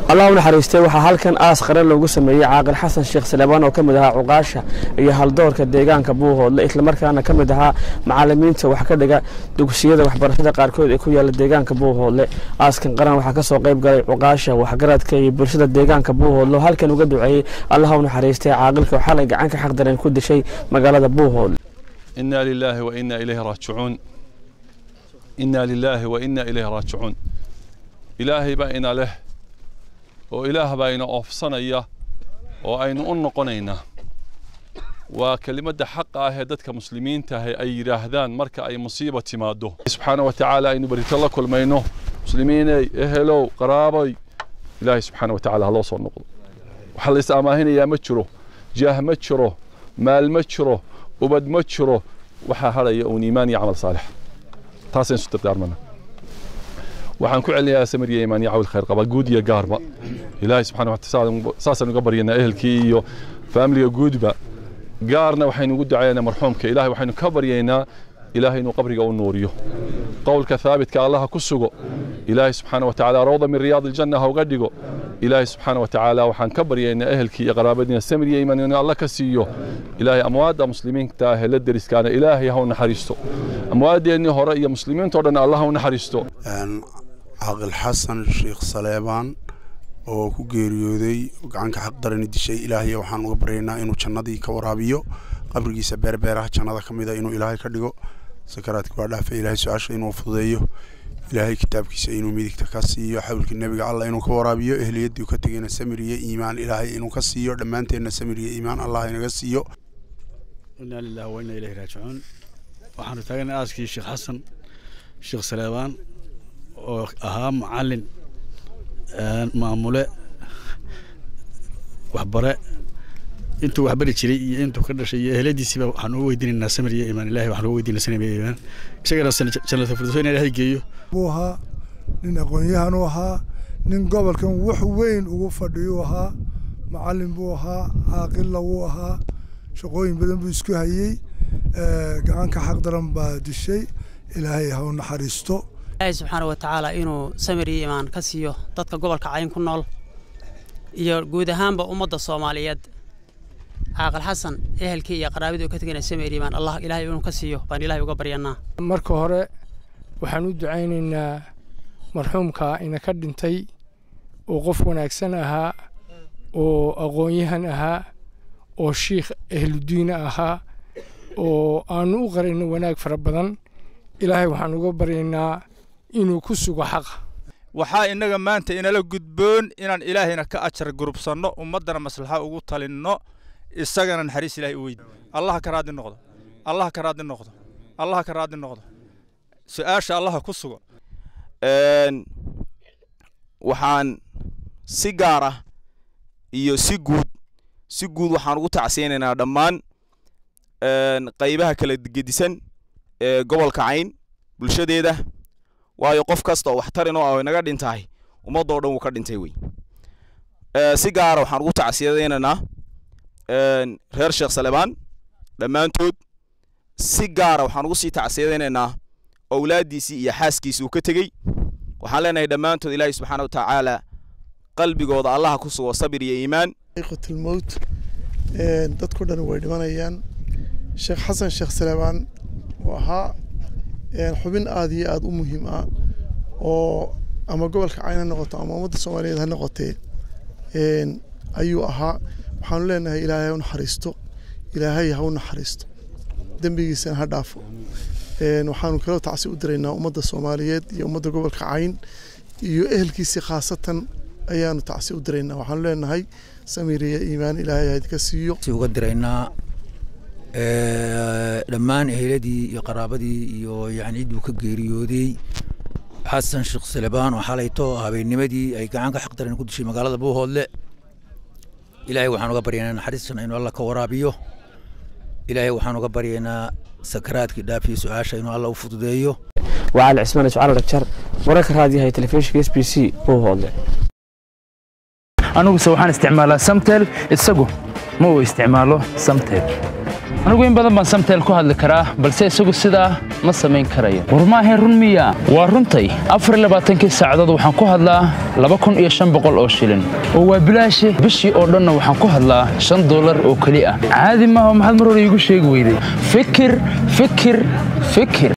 allah u naxariistay waxaa halkan aas qaran loogu sameeyey caaqil xasan sheekh salebaan oo ka mid ahaa cuqaasha iyo haldoorka deegaanka buuhoodle islamarkaana ka mid ahaa macalimiinta wax ka dhiga dugsiyada waxbarashada qaarkood ee ku yaala deegaanka buuhoodle aaskan qaran waxaa ka soo qayb galay cuqaasha waxgaradka iyo bulshada deegaanka buuhoodle oo halkan uga duceeyey allah u naxariistay caaqilka oo xalay gacanka xaqdaran ku dishay magaalada buuhoodle إنا لله وإنا إليه راجعون إنا لله وإنا إليه راجعون إلهي بأينا له وإله بأينا أوفصنيا وأين أنقنينا وكلمة حق آه دتك مسلمين تهي أي راهدان مركا أي مصيبة تماده سبحانه وتعالى إنه بريت الله كل ما ينه مسلمين إهلو قرابي إلهي سبحانه وتعالى الله صور نقض وحل إسامهين يا متشرو جاه متشرو مال متشرو ubad ma jiro waxaa haraya uun iimaan iyo camal saalix taasaynu isu dardaarmana waxaan ku celinayaa samiriya iimaan iyo cawil khayr qaba guud iyo gaarba ilaahay subxana wataala saasaan uga baryanaa ehelkii iyo faamiliga guudba gaarna waxaynu ugu ducaynaa marxuumka ilaahay waxaynu ka baryaynaa ilaahay inuu qabriga u nuuriyo qowlka thaabitka allaha ku sugo ilaahay subxaana watacaala rawda min riyaadi aljanna ha uga dhigo ilaahay subxaana watacaala waxaan ka baryaynaa ehelkii iyo qaraabadiina samir iyo iimaan inuu alla ka siiyo ilaahay amwaadda muslimiinta ah ee la deriskaana ilaahay ha u naxariisto amwaadeennii hore iyo muslimiintao dhan allah ha u naxariisto caaqil xasan sheekh saleebaan oo ku geeriyooday gacanka xaqdarani dishay ilaahay waxaan uga baryaynaa inuu jannadii ka waraabiyo qabrigiisa beerbeeraha jannada ka mida inuu ilaahay ka dhigo sakaraadka waa dhaafa ilaahay su-aasha inuu fududeeyo ilaahay kitaabkiisa inuu midigta ka siiyo xawlka nebiga allah inuu ka waraabiyo ehliyadii ka tegayna samir iyo iimaan ilaahay inuu ka siiyo dhammaanteenna samir iyo iimaan allah inaga siiyo inaa lillahi wa inaa ilayhi raajicuun waxaanu taaganay aaskii sheekh xasan sheekh saleebaan oo ahaa macalin maamule waxbare intuu waxbari jiray iyo intuu ka dhashay iyo eheladiisiiba waxaan uga weydiinaynaa samir iyo iimaan ilahi waxaan uga weydiinaa samir iyo iimaan isagana jannata firdawso in ilaahay geeyo buu ahaa nin aqoon-yahan u ahaa nin gobolkan wax weyn ugu fadhiyuu ahaa macalin buu ahaa caaqilla wuu ahaa shaqooyin badan buu isku hayey gacanka xaq daran baa dishay ilaahay ha u naxariisto ilaahay subxaana wa tacaala inuu samir iyo iimaan ka siiyo dadka gobolka cayn ku nool iyo guud ahaanba ummadda soomaaliyeed caaqil xasan ehelkii iyo qaraabadii uu ka tegayna samir iimaan allah ilaahay inuu ka siiyo baan ilaahay uga baryanaa marka hore waxaan u ducaynaynaa marxuumka ina ka dhintay oo qof wanaagsan ahaa oo aqoon-yahan ahaa oo shiikh ahludiina ahaa oo aanu u qarayno wanaag fara badan ilaahay waxaan uga baryaynaa inuu ku sugo xaqa waxaa innaga maanta inala gudboon inaan ilaahayna ka ajar gurubsanno ummaddana maslaxa ugu talinno isagana naxariis ilahay u weydi allaha ka raadi noqdo allaha ka raadi noqdo allaha ka raadi noqdo su-aasha allaha ku sugo waxaan si gaar ah iyo si guud si guud waxaan ugu tacsiyaynaynaa dhammaan qaybaha kala gedisan ee gobolka cayn bulshadeeda waayo qof kasta oo waxtarin oo ah inaga dhintahay ummaddoo dhan wuu ka dhintay wey si gaara waxaan ugu tacsiyadaynaynaa reer sheekh salebaan dhammaantood si gaara waxaan ugu sii tacsiyadaynaynaa owlaaddiisii iyo xaaskiisii uu ka tegey waxaan leenahay dhammaantood ilaahay subxaana wa tacaala qalbigooda allaha ku sugo sabir iyo iimaan qatlmowt dadku dhan way dhimanayaan sheekh xasan sheekh salebaan oo ahaa xubin aada iyo aada u muhiim ah oo ama gobolka cayn ha noqoto ama ummadda soomaaliyeed ha noqotee ayuu ahaa waxaanu leenahay ilaahay ha u naxariisto ilaahay ha u naxariisto dembigiisana ha dhaafo waxaanu kaloo tacsi u diraynaa ummadda soomaaliyeed iyo ummadda gobolka cayn iyo ehelkiisii khaasatan ayaanu tacsi u diraynaa waxaanu leenahay samir iyo iimaan ilaahay haydka siiyo uga diraynaa dhammaan eheladii iyo qaraabadii iyo yani cidduu ka geeriyooday xasan sheekh salebaan oo xalayto habeennimadii ay gacanka xaqdaran ku dishay magaalada buuhoodle ilaahay waxaan uga baryaynaa naxariistan inuu alla ka waraabiyo ilaahay waxaan uga baryaynaa sakaraadkii dhaafiyo su-aasha inuu alla u fududeeyo وعلى عثمان شعر رجر ورك هذه هي تلفزيون اس بي سي هو هذا aniguse waxaan isticmaalaa samtel isagu ma uu isticmaalo samtel anigu in badan baan samtel ku hadli karaa balse isagu sidaa ma samayn karayo war maahayn run miya waa runtay afar iyo labaatankii saacadood waxaan ku hadlaa laba kun iyo shan boqol oo shilin oo waa bilaashe bishii oo dhanna waxaan ku hadlaa shan dollar oo keli ah caadi maaha maxaad mar hore iigu sheegi weyday fikir fikir fikir